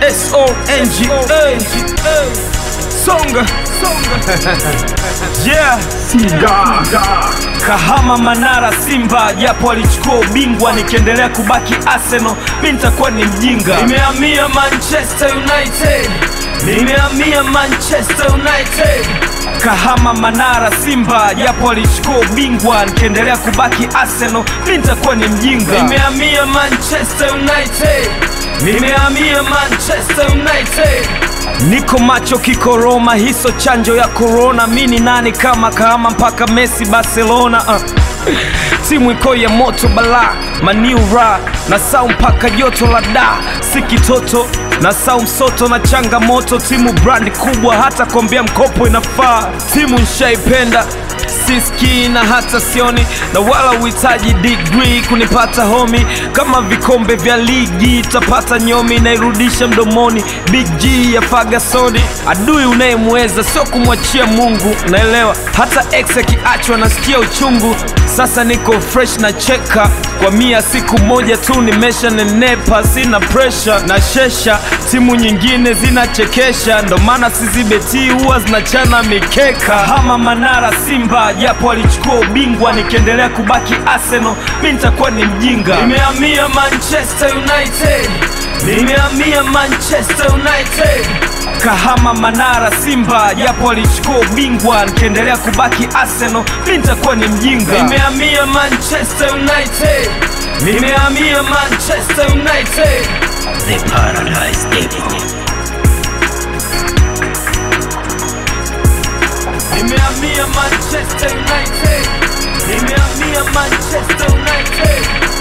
S-O-N-G-A Songa Yeah Kahama Manara Simba japo alichukua ubingwa nikiendelea kubaki Arsenal mi nitakuwa ni mjinga Nimehamia Manchester United Nimehamia Manchester United Kahama Manara Simba japo alichukua ubingwa nikiendelea kubaki Arsenal mi nitakuwa ni mjinga Nimehamia Manchester United Nimehamia Manchester United Niko macho kiko Roma, hiso chanjo ya corona. Mi ni nani kama Kahama mpaka Messi Barcelona uh. Timu iko ya moto bala maniura na sau mpaka joto la da si kitoto na sau msoto na changamoto. Timu brandi kubwa, hata kuambia mkopo inafaa. Timu nshaipenda siski na hata sioni na wala uhitaji degree kunipata homi kama vikombe vya ligi tapata nyomi nairudisha mdomoni big g ya fagasoni adui unayemweza sio kumwachia mungu naelewa hata ex akiachwa nasikia uchungu sasa niko fresh na cheka kwa mia siku moja tu nimesha nenepa sina presha na shesha timu nyingine zinachekesha ndo maana sizibeti huwa zinachana mikeka hama manara simba japo alichukua ubingwa nikiendelea kubaki arsenal mi nitakuwa ni mjinga nimehamia manchester united nimehamia manchester united kahama manara simba japo alichukua ubingwa nikiendelea kubaki arsenal mi nitakuwa ni mjinga nimehamia manchester united nimehamia manchester united The Paradise Depot. nimehamia manchester united nimehamia manchester united